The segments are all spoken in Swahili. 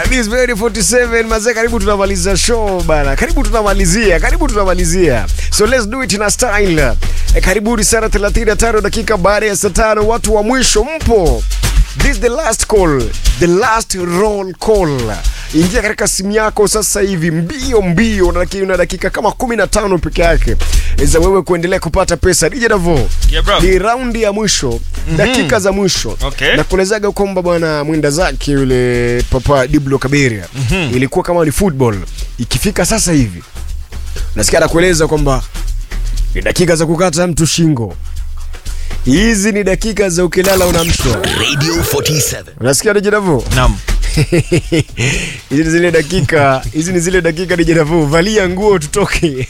This very 47 mazee, karibu tunamaliza show bana, karibu tunamalizia, karibu tunamalizia, so let's do it in a style. E, karibuni sana 35 dakika baada ya saa tano, watu wa mwisho mpo. This is the last call, the last roll call. Ingia katika simu yako sasa hivi mbio mbio, na dakika, na dakika kama 15 peke yake za wewe kuendelea kupata pesa. DJ Davo, Yeah, bro. ni raundi ya mwisho, dakika za mwisho Okay. na kuelezaga kwamba bwana mwenda zake yule papa Diblo Kaberia ilikuwa kama ni football. Ikifika sasa hivi nasikia anakueleza kwamba ni dakika za kukata mtu shingo. Hizi ni dakika za ukilala unamshwa. Radio 47. Unasikia DJ Davo? Naam. Hizi ni zile dakika, hizi ni zile dakika DJ Davo, valia nguo tutoke.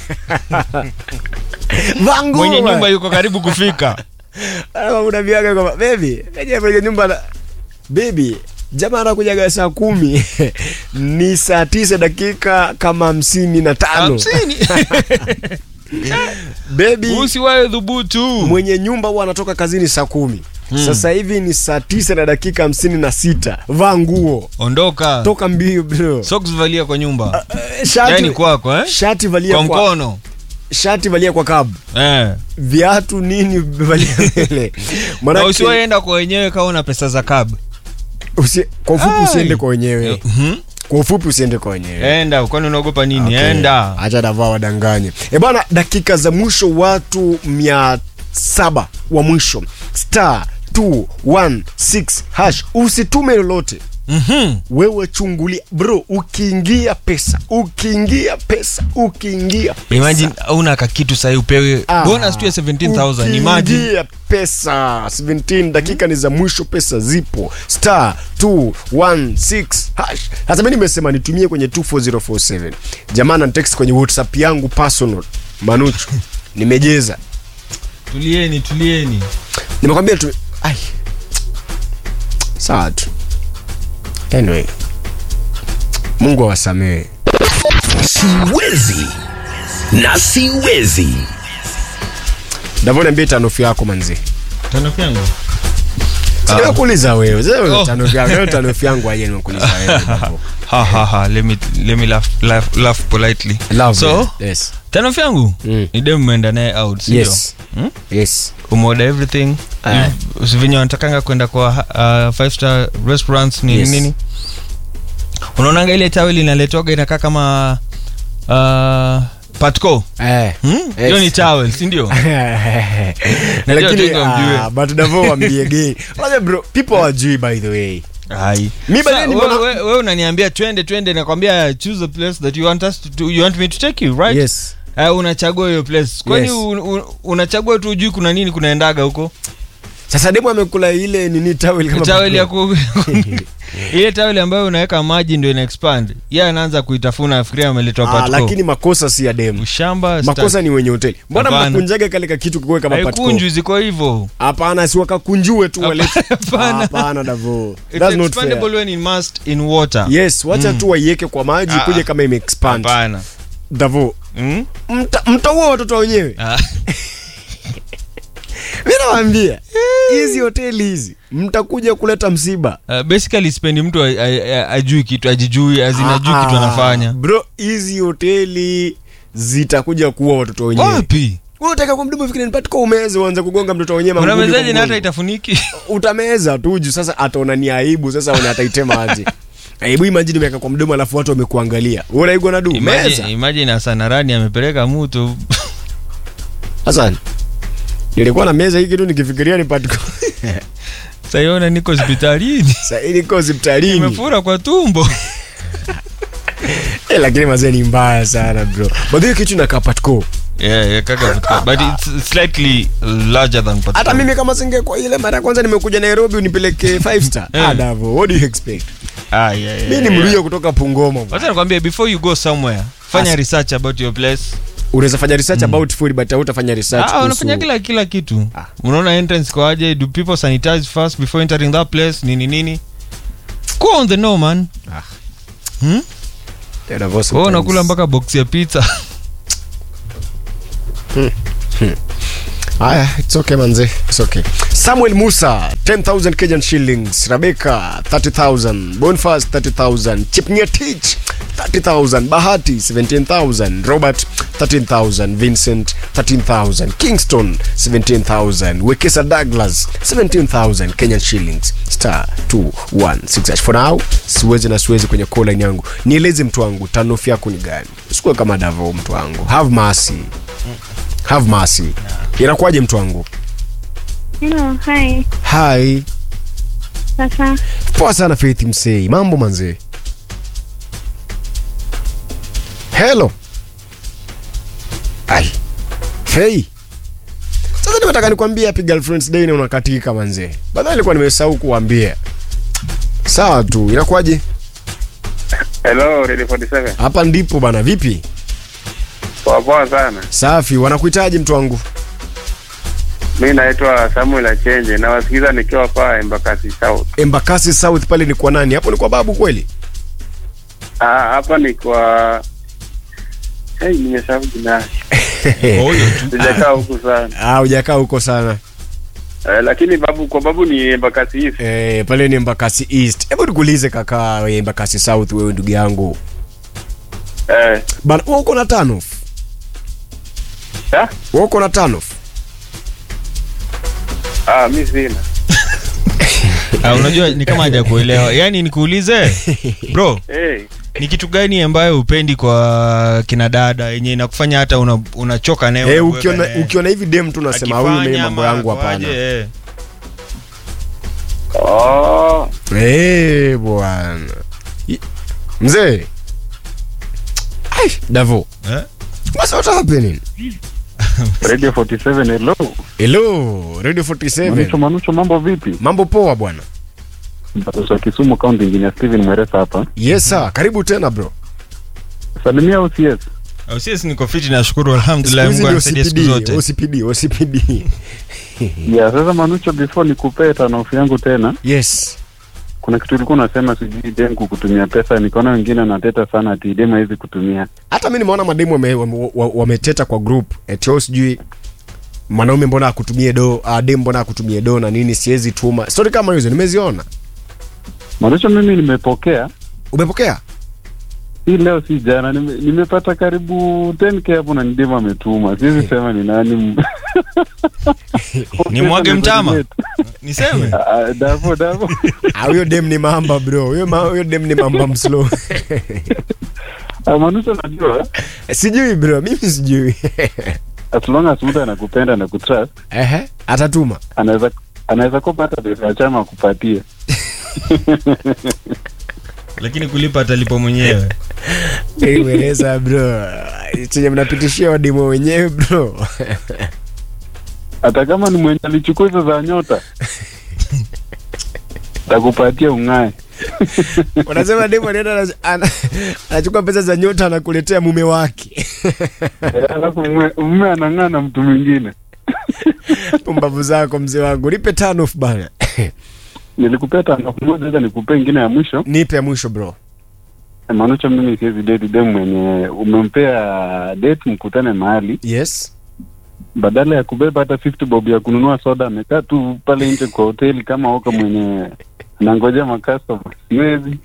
Vaa nguo. Mwenye bwana. nyumba yuko karibu kufika. Alafu unaambiaga kwamba baby, kaja kwenye nyumba na baby, jamaa anakujaga saa kumi ni saa tisa dakika kama hamsini na tano Hamsini. baby, Usiwae dhubutu. mwenye nyumba huwa anatoka kazini saa kumi sasa hivi ni saa tisa na dakika hamsini na sita vaa nguo Ondoka. toka mbio bro Socks valia kwa nyumba. Eh, shati, Yaani kwako eh? shati valia Kwa kwa, mkono. shati valia kwa kabu Eh. viatu nini valia mbele Na Manake- usiwaenda kwa wenyewe kama una pesa za cab. usi, kwa ufupi Ai. usiende kwa wenyewe Mhm. kwa ufupi usiende kwa wenyewe Enda, kwani unaogopa nini? Okay. Enda. acha davaa wadanganye e bana dakika za mwisho watu mia saba wa mwisho star 216 hash usitume lolote Mhm. wewe chungulia bro ukiingia pesa ukiingia pesa ukiingia pesa Imagine una kakitu sasa upewe Ah, bonus tu ya 17000. Imagine. ukiingia pesa 17 dakika ni za mwisho pesa zipo star 216 hash hasa mimi nimesema nitumie kwenye 24047 jamaa na text kwenye whatsapp yangu personal manuchu nimejeza Tulieni, tulieni. nimekwambia tu ai sawa tu anyway mungu awasamehe Siwezi na siwezi. davoniambia tanofu yako manzi Tano yangu. sinakuuliza wewe sasa wewe Oh. tanofu yako wewe tanofu yangu aje nimekuuliza wewe Davo. Ha ha ha. Let me let me laugh laugh, laugh politely. Love So, it. yes tano yangu Mm. ni dem umeenda naye out, sio? yes Hmm? yes umeoda everything Aye. If- venye wanatakanga kwenda kwa uh, five star restaurants nini Yes. nini unaonanga ile tawel inaletwaga inakaa kama uh, patco eh Hmm? hiyo Yes. ni tawel sindio lakini watu wamjue. ah, but davo wambie gay Unajua bro people hawajui by the way Ai. Mi Sa- bado ni we- mbona- we- we unaniambia twende twende nakwambia choose a place that you want us to, to you want me to take you right yes uh, unachagua hiyo place kwani Yes. un, un, unachagua tu ujui kuna nini kunaendaga huko sasa demu amekula ile nini towel kama tawel ya patro. ku ile tawel ambayo unaweka maji ndio ina expand ye anaanza kuitafuna afikiria ameletwa ah, patco lakini makosa si ya demu ushamba makosa ni wenye hoteli mbona Hapana. mnakunjaga kale ka kitu kikuwe kama patko haikunjwi ziko hivyo hapana si wakakunjue tu wale Hapana. hapana davo It's that's not expandable fair when immersed in water yes wacha tu waiweke kwa maji Ah, kuje ah. kama imeexpand hapana davo Mm? mta- mtaua watoto wenyewe Ah, mi nawambia hizi hoteli hizi mtakuja kuleta msiba uh, basically spendi mtu a- a- a- ajui kitu ajijui azinajui Ah, kitu anafanya bro hizi hoteli zitakuja kuua watoto wenyewe wapi Wewe unataka kwa mdomo fikiri nipatiko umeze uanze kugonga mtoto wenyewe mangumi kwa unamezaji na hata mgongo. itafuniki utameza tu juu sasa ataona ni aibu sasa una ataitema aje aibu imagine umeweka kwa mdomo alafu watu wamekuangalia wewe unaigwa na du meza imagine, imagine asanarani amepeleka mutu sasa nilikuwa na meza hii kitu nikifikiria nipatiko saiona niko hospitalini sasa hii niko hospitalini imefura kwa tumbo eh, lakini mazee ni mbaya sana bro but hiyo kitu inakaa patiko yeah, yeah, kaka vodka. but it's slightly larger than hata Patco. mimi kama singe kwa ile mara ya kwanza nimekuja nairobi unipeleke 5 star Eh. ah, Davo, what do you expect ah, yeah, yeah, mi ni yeah. mluya kutoka pungoma bwana. wacha nikwambie before you go somewhere fanya As- research about your place unaweza fanya research about food but hautafanya research ah, kuhusu- unafanya kila kila kitu Ah. unaona entrance kwa aje do people sanitize first before entering that place nini nini go on the know man Ah. hmm? Yeah, Davo wewe sometimes. unakula mpaka box ya pizza Aya, it's okay manze, it's okay. Samuel Musa 10,000 Kenyan shillings, Rebecca 30,000, Bonfast 30,000, Chipngetich 30,000, Bahati 17,000, Robert 13,000, Vincent 13,000, Kingston 17,000, Wekesa Douglas 17,000 Kenyan shillings, star 216 hash. For now, siwezi na siwezi kwenye call line yangu. Nieleze mtu wangu, tanof yako ni gani? Usikuwe kama Davo mtu wangu. Have mercy. Have mercy. Inakuwaje mtu wangu? Hello, hi. Hi. Sasa Poa sana Faith Msei. Mambo manze. Hello. Ai. Hey. Sasa nimetaka nikwambie happy girlfriend's day na unakatika manze. Baadaye nilikuwa nimesahau kuambia. Sawa tu. Inakuwaje? Hello, Radio 47. Hapa ndipo bana. Vipi? Poa poa sana. Safi. Wanakuhitaji mtu wangu. Mi naitwa Samuel Achenje na wasikiza nikiwa pa Embakasi South. Embakasi South pale ni kwa nani? Hapo ni kwa babu kweli? Ah, hapa ni kwa Hey, nimesahau jina. Huyo tu. Sijakaa huku sana. Ah, hujakaa huko sana. Eh, lakini babu kwa babu ni Embakasi East. Eh, pale ni Embakasi East. Hebu nikuulize kaka, wewe Embakasi South wewe ndugu yangu. Eh, Bana, wewe uko na tano? ha? Wewe uko na tano? Ah, mi sina. Ah, unajua ni kama haja kuelewa yaani nikuulize bro Hey, ni kitu gani ambayo upendi kwa kina dada yenye inakufanya hata una- unachoka naye Eh, unaboeka ukiona naye? ukiona hivi dem tu nasema huyu mimi Akifanya mambo ama yangu hapana. aje, eh. oh, Eh, bwana. I- Mzee. Ai, Davo. Eh? What's what happening? Radio 47 hello. Hello, Radio Manucho 47. Manucho mambo vipi? Mambo poa bwana. Mpatosa wa Kisumu County Engineer Steven Mweresa hapa. Yes sir, karibu tena bro. Salimia OCS. Au sisi niko fiti nashukuru Siku alhamdulillah hizi Mungu ni anasaidia siku OCPD, zote OCPD, OCPD. Yeah, sasa Manucho before nikupee tanofu yangu tena, Yes. kuna kitu ulikuwa unasema sijui dem kukutumia pesa, nikaona wengine wanateta sana ati dem hawezi kutumia. Hata mimi nimeona mademu wameteta wame, wame wameteta kwa group eti wewe sijui mwanaume mbona akutumie do, uh, dem mbona akutumie do na nini siwezi tuma. Story kama hizo nimeziona. Manucho mimi nimepokea Umepokea? hii leo si jana, nime, nimepata karibu 10k hapo na ni dem ametuma. Siwezi sema ni nani. Ni mwage mtama? niseme Ah, ah, Davo Davo. Ah, huyo dem ni mamba bro. Huyo ma, huyo dem ni mamba mslow. Ah, Manucho najua sijui bro, mimi sijui. as long as mtu anakupenda na kutrust Ehe, atatuma. anaweza anaweza kopa hata pesa ya chama akupatie. lakini kulipa atalipa mwenyewe Nimeeleza bro. Chenye mnapitishia wademo wenyewe bro. hata kama ni mwenye alichukua hizo za nyota takupatia ung'ae Wanasema demo anaenda ana- ana- anachukua pesa za nyota anakuletea mume wake. alafu mume- mume anang'aa na mtu mwingine Pumbavu zako mzee wangu. Nipe tano bana. nilikupea tano moja sasa nikupea ingine ya mwisho Nipe ya mwisho bro. manucho mimi siwezi date dem mwenye umempea date mkutane mahali Yes. badala ya kubeba hata 50 bob ya kununua soda amekaa tu pale nje kwa hoteli kama oka mwenye anangoja makastoma siwezi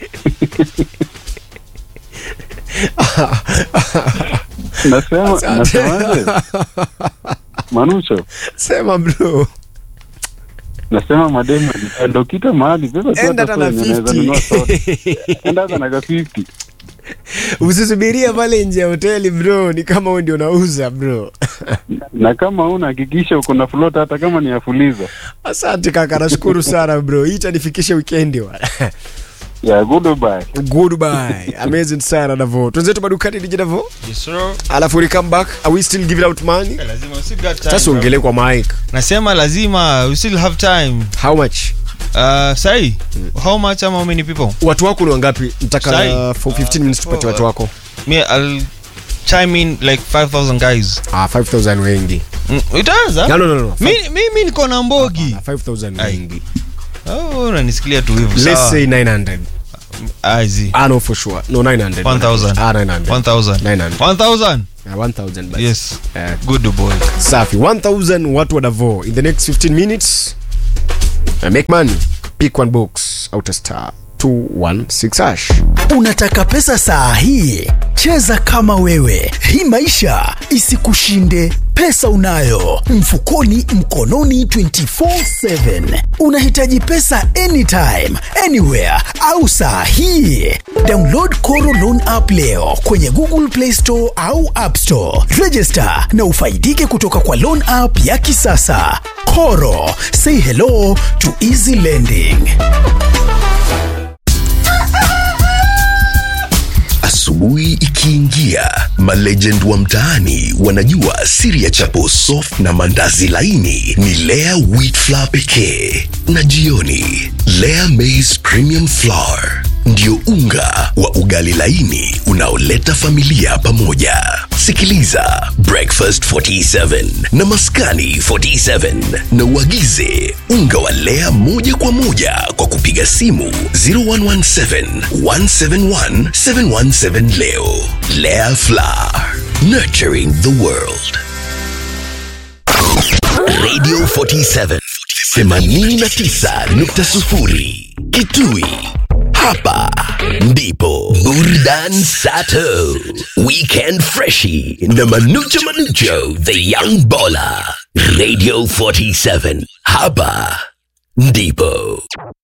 nasema Asante. nasemaje manucho Sema bro. nasema mademu ndokita mahali beba tu Enda hata hata na soda yenye unaweza nunua soda 50. enda hata na ka 50 Usisubiria pale nje ya hoteli bro, ni kama wewe ndio unauza bro. na kama una hakikisha uko na float hata kama ni ya fuliza Asante kaka, nashukuru sana bro. Hii itanifikisha weekend bwana. ya goodbye Goodbye. Amazing sana Davo. Tuanze tu madukani DJ Davo. yes, sir. Alafu we come back. Are we still giving out money? lazima we still got time, Sasa bro. ongelee kwa mic. nasema lazima we still have time How much? uh, sai how much ama how many people Watu wako ni wangapi? Nataka Sai. uh, for 15 minutes tupatie watu wako. me i'll chime in like 5000 guys Ah, 5000 wengi. mm, itaanza No no no no. mi mimi niko na mbogi Ah, 5000 Ai. wengi. oh unanisikilia tu hivyo Let's sawa say 900. Ah, zi. Ah, no, for sure. No, 900. 1000. Ah, 900. 1000 900. 1000 Ah, 1000 basi. yes Eh, good boy safi 1000 watu wa Davo in the next 15 minutes uh, make money pick one box out a star 216 hash Unataka pesa saa hii? Cheza kama wewe, hii maisha isikushinde. Pesa unayo mfukoni, mkononi 24/7. Unahitaji pesa anytime, anywhere au saa hii? Download Koro Loan app leo kwenye Google Play Store au App Store. Register na ufaidike kutoka kwa loan app ya kisasa. Koro, say hello to easy lending. Asubuhi ikiingia, malegend wa mtaani wanajua siri ya chapo soft na mandazi laini ni Lea wheat flour pekee, na jioni Lea maize premium flour ndio unga wa ugali laini unaoleta familia pamoja. Sikiliza Breakfast 47 na Maskani 47 na uagize unga wa Lea moja kwa moja kwa kupiga simu 0117 171 717 leo. Lea Flour, nurturing the world. Radio 47 89.0 Kitui. Hapa ndipo Burdan Sato, Weekend Freshie na Manucho Manucho, The Young Baller. Radio 47. Hapa ndipo